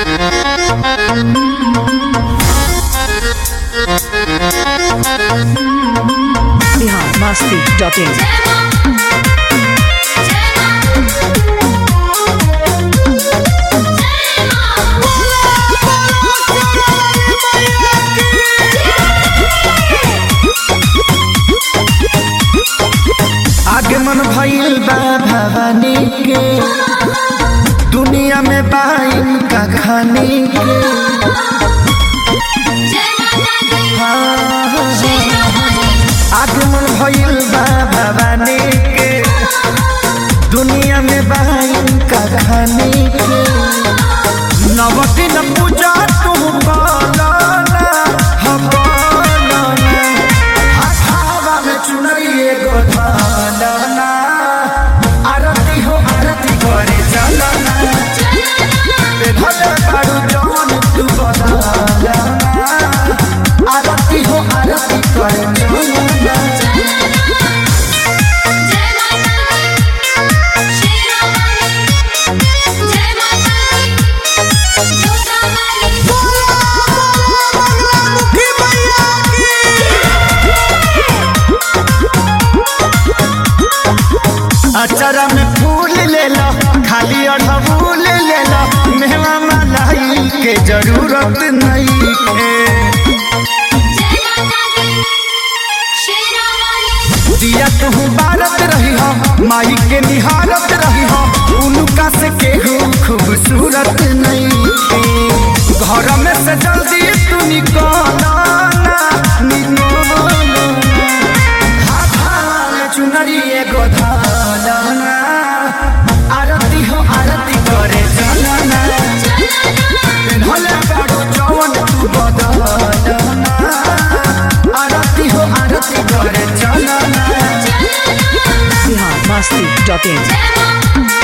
Bihar Masti dot in आगमन भइल बा भवानी के दुनिया में बाइन का खाने के आगमन भइल बा भवानी के दुनिया में बाइन का खाने के नवदिन पूजा तू पालना हम पालना हाथावा में चुनरिए गो धालना आरती हो आरती करे चलना पे भले बारू जवन तू बदलना आरती हो आरती करे चलना अचरा में फूल ले लो खाली अड़हुल ले लो मेवा मलाई के जरूरत नहीं है दिया कहूँ बारत रही हो माई के निहारत रही हो उनका से केहू खूबसूरत नहीं है घर में से जल्दी तू निकल चुनरी एगो धालना आरती हो आरती करे चलना भले बाड़ू जवन तू बदलना आरती हो आरती करे चलना बिहार मस्ती डॉट इन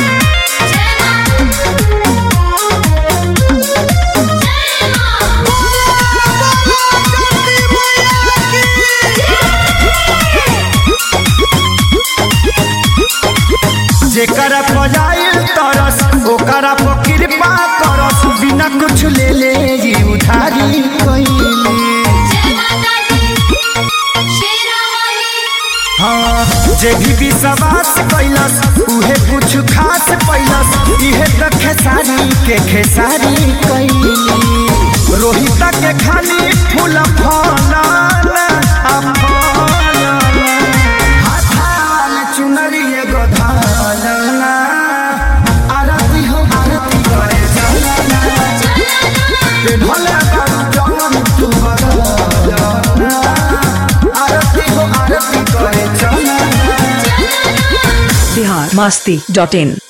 जेकरा पजाइल तरस ओकरा पर कृपा करस बिना कुछ ले ले जी उधारी कइले हाँ जे भी विश्वास कैलस उहे कुछ खास पैलस इहे त खेसारी के खेसारी कैली रोहित के खाली फूल फलाना आ फलाना हाथाल चुनरी एगो धालना आरती हो आरती करे चलना पे भले बारू जवन तू बदलना आरती हो आरती करे चलना बिहार मस्ती डॉट इन